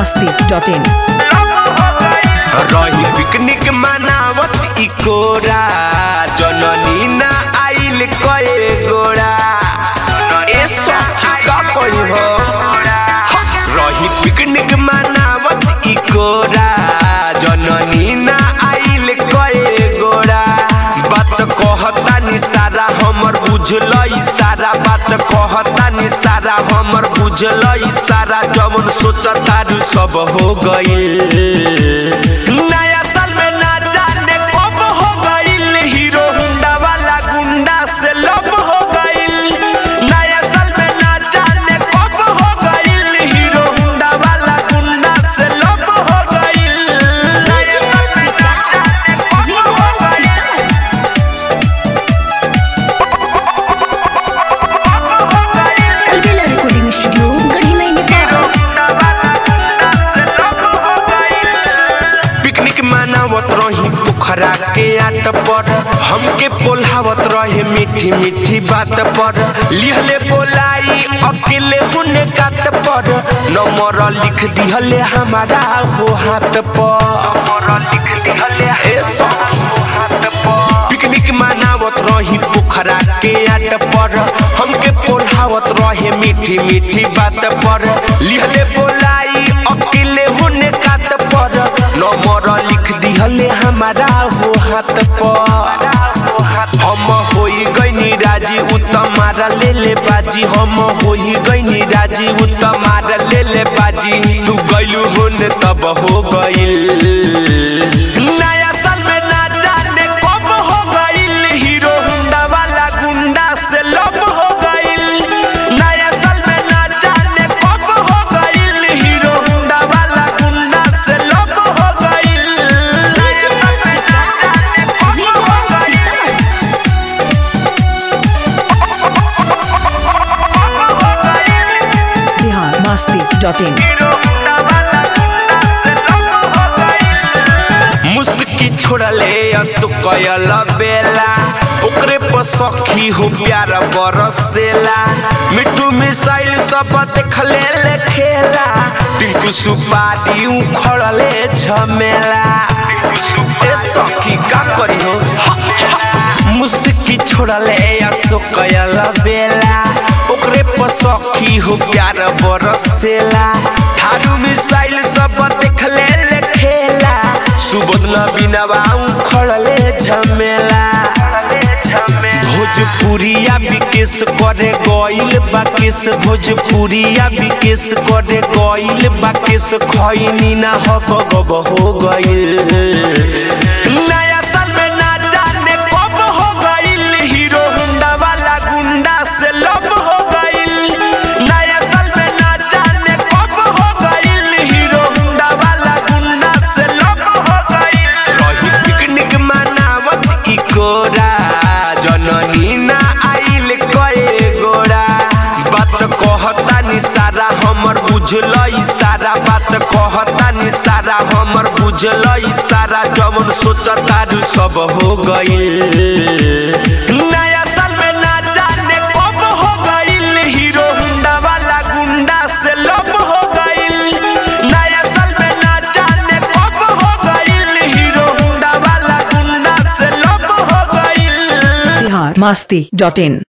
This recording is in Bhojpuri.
masti.in रही पिकनिक मनावत इकोरा जननी ना आइल कए गोड़ा ए सखी का कही हो रही पिकनिक मनावत इकोरा जननी ना आइल कए गोड़ा बात कहता नि सारा हमर बुझल सारा बात कहता नि सारा हमर बुझल सारा जवन सोचता रू सब हो गइल नया साल में ना जाने कब हो गइल हीरो हुंडा वाला गुंडा से लब हो गइल नया साल में ना जाने कब हो गइल हीरो हुंडा वाला गुंडा से लब हो गइल नया साल में ना जाने कब हो गइल अलबेला रिकॉर्डिंग स्टूडियो गढ़ी में नेपाल पिकनिक मनावत रही पोखरा के आट पर हमके बोलावत रहे मीठी मीठी बात पर लिहले बोलाई अकेले होने काट पर नंबर लिख दिहले हमारा हो हाथ पर नंबर लिख दिहले ए सखी हो हाथ पर पिकनिक मनावत रही पोखरा के आट पर हमके बोलावत रहे मीठी मीठी बात पर लिहले बोलाई अकेले होने काट पर नंबर लिख दिहले हमारा हो हाथ पर हम होई गईनी राजी उ तमारा ले ले बाजी हम होई गईनी राजी उ तमारा ले ले बाजी तू गइलू होने तब हो गइल नया साल में ना जाने कब हो गइल हीरो हुंडा वाला गुंडा से लब हो गइल नया साल में ना जाने कब हो गइल हीरो हुंडा वाला गुंडा से लब हो गइल नया साल में ना जाने कब हो गइल Bihar masti.in मुस्की छोड़ले असुकयल बेला ओकरे पर सखी हो प्यार बरसेला मिठू मिसाइल सब देखले ले खेला टिंकू सुपारी उखड़ले झमेला ए सखी का करी हो मुस्की छोड़ले असुकयल बेला ओकरे पर सखी हो प्यार बरसेला थारू मिसाइल सब देखले ले खेला सुबोध न बिनवा उखड़ले झमेला भोजपुरिया विकेश करे गइल बाकेश भोजपुरिया विकेश करे गइल बाकेश खैनी ना हब गब हो गइल नया साल में ना जाने कब हो गइल हीरो हुंडा वाला गुंडा से लब हो गइल नया साल में ना जाने कब हो गइल हीरो हुंडा वाला गुंडा से लब हो गइल रही पिकनिक मनावत इकोरा जननी ना आइल कए गोरा बात कहता नि सारा हमर बुझल सारा बात कहता नि सारा हमर बुझल सारा जवन सोचता रू सब हो गइल नया साल में ना जाने कब हो गइल हीरो हुंडा वाला गुंडा से लब हो गइल नया साल में ना जाने कब हो गइल हीरो हुंडा वाला गुंडा से लब हो गइल Bihar masti.in